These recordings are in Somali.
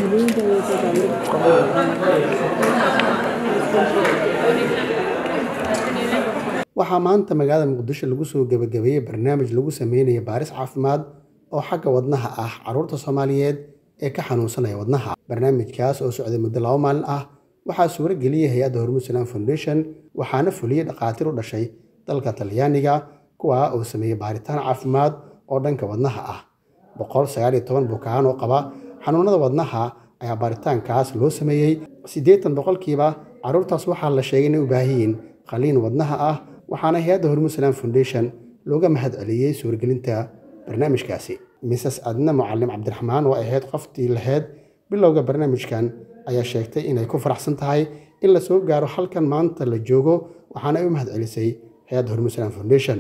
waxaa maanta magaalada muqdisho lagu soo gebagabeeyey barnaamij lagu sameynayo baaris caafimaad oo xagga wadnaha ah caruurta soomaaliyeed ee ka xanuunsanaya wadnaha barnaamijkaas oo socday muddo laba maalin ah waxaa suuro geliyey hay-adda hormuud salaan foundation waxaana fuliyey dhakhaatiir u dhashay dalka talyaaniga kuwaa oo sameeyey baaritaan caafimaad oo dhanka wadnaha ah boqol sagaal iyo toban bukaan oo qaba xanuunada wadnaha ayaa baaritaankaas loo sameeyey siddeetan boqolkiiba carruurtaas waxaa la sheegay inay u baahan yihiin qaliin wadnaha ah waxaana hay-adda hormuud salaan foundation looga mahad celiyey suuragelinta barnaamijkaasi mises adna mucalim cabdiraxmaan oo ahayd qoftii lahayd bilowga barnaamijkan ayaa sheegtay inay ku faraxsan tahay in la soo gaaro halkan maanta la joogo waxaana ay u mahad celisay hay-adda hormuud salaan foundation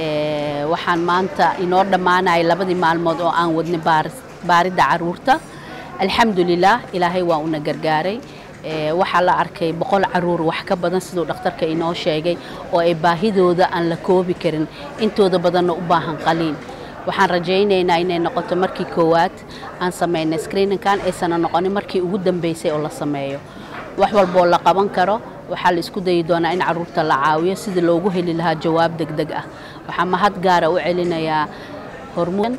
waxaan maanta inoo dhammaanaya labadii maalmood oo aan wadnay baaridda caruurta alxamdulilah ilaahay waa una gargaaray waxaa la arkay boqol caruur wax ka badan siduu dhakhtarka inoo sheegay oo ay baahidooda aan la koobi karin intooda badanna u baahan qaliin waxaan rajaynaynaa inay noqoto markii koowaad aan samaynay screeninkan aysana noqonin markii ugu dambeysay oo la sameeyo wax walboo la qaban karo waxaa la isku dayi doonaa in caruurta la caawiyo sidii loogu heli lahaa jawaab degdeg ah waxaa mahad gaara u celinayaa hormuud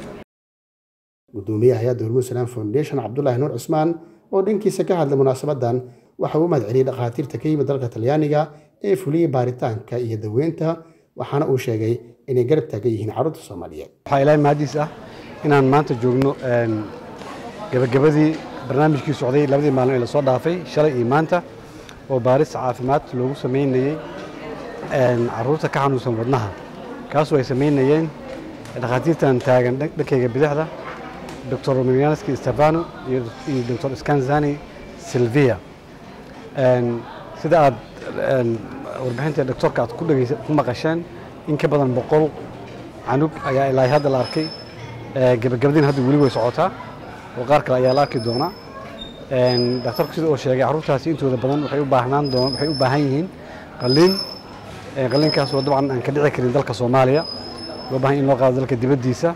gudoomiyaha hay-adda hormuud salaan foundation cabdulaahi nuur cusmaan oo dhankiisa ka hadlay munaasabadan waxa uu mahad celiyey dhakhaatiirta ka yimid dalka talyaaniga ee fuliyey baaritaanka iyo daweynta waxaana uu sheegay inay garab taagan yihiin carruurta soomaaliyeed waxaa ilaahay mahadiis ah inaan maanta joogno gebagabadii barnaamijkii socday labadii maalin ee lasoo dhaafay shalay iyo maanta oo baaris caafimaad loogu samaynayey carruurta ka xanuunsan wadnaha kaasoo ay samaynayeen dhakhaatiirtan taagan dhankayga bidixda doctor romanianski stefano iyo doctor scanzani silvia sida aad warbixinta doctorka aad ku maqasheen in ka badan boqol canug ayaa ilaa hadda la arkay gebagabadiin hadda weli way socotaa oo qaar kale ayaa la arki doonaa daktarku sida uu sheegay carruurtaasi intooda badan waxay u baahnaan doon waxay u baahan yihiin qaliin qaliinkaas oo dabcan aan ka dhici karin dalka soomaaliya loo baahan in loo qaado dalka dibaddiisa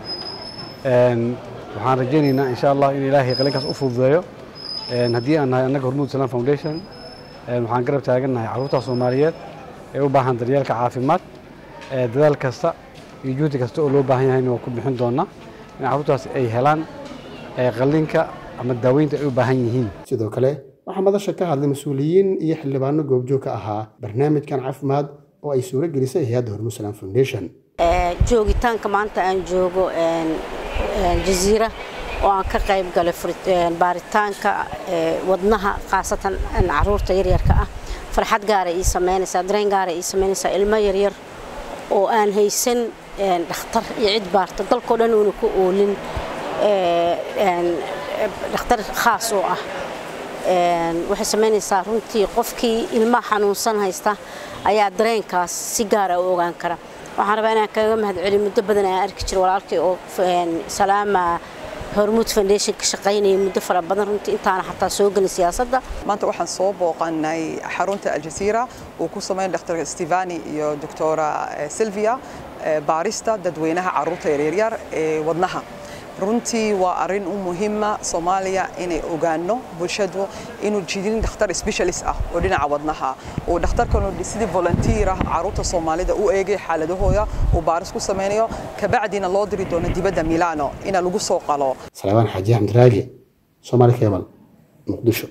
waxaan rajaynaynaa insha allah in ilaahay qaliinkaas u fududeeyo haddii aan nahay annaga hormuud salaan foundation waxaan garab taagannahay carruurta soomaaliyeed ee u baahan daryeelka caafimaad dadaal kasta iyo juhdi kasta oo loo baahan yahayna waa ku bixin doonaa in carruurtaas ay helaan qalliinka ama daaweynta ay u baahan yihiin sidoo kale waxaa madasha ka hadlay mas-uuliyiin iyo xildhibaano goobjoog ka ahaa barnaamijkan caafimaad oo ay suuro gelisay hay-adda hormuud salaan foundation joogitaanka maanta aan joogo jaziira oo aan ka qayb galay baaritaanka wadnaha khaasatan caruurta yaryarka ah farxad gaara ii samaynaysaa dareen gaara ii samaynaysaa ilmo yaryar oo aan haysan dhakhtar iyo cid baarta dalkao dhan uuna ku oolin dhakhtar khaas oo ah waxay samaynaysaa runtii qofkii ilmaha xanuunsan haysta ayaa dareenkaas si gaara u ogaan kara waxaan rabaa inaan kaga mahad celiyo muddo badan aan arki jiro walaalkay oo salaama hormuud foundation ka shaqaynaya muddo fara badan runtii intaana xataa soo gelin siyaasadda maanta waxaan soo booqanay xarunta aljaziira uu ku sameyn dr stevani iyo doctora silvia baarista dadweynaha caruurta yaryaryar ee wadnaha runtii waa arrin u muhiima soomaaliya inay ogaano bulshadu inuu jidin dhakhtar specialist ah oo dhinaca wadnaha uu dhakhtarkan sidii volunteer ah caruurta soomaalida u eegay xaaladahooda uu baaris ku sameynayo kabacdina loo diri doono dibadda milano ina lagu soo qalo salabaan xaaji xamdiraagi soomaali keebal muqdisho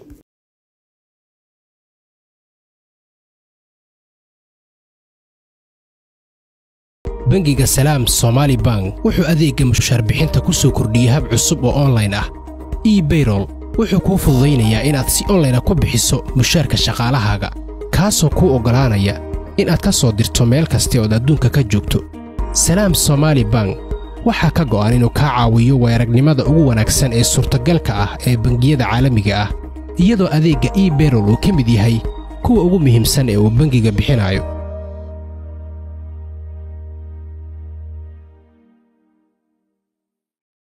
bangiga salaam somaali bank wuxuu adeegga mushaarbixinta ku soo kordhiyey hab cusub oo onlayn ah ebayrol wuxuu kuu fududaynayaa inaad si onlayna ku bixiso mushaarka shaqaalahaaga kaasoo kuu oggolaanaya inaad ka soo dirto meel kasta ood adduunka ka joogto salaam somaali bank waxaa ka go'an inuu kaa caawiyo weeragnimada ugu wanaagsan ee suurtagalka ah ee bangiyada caalamiga ah iyadoo adeegga ebayrol uu ka mid yahay kuwa ugu muhiimsan ee uu bangiga bixinayo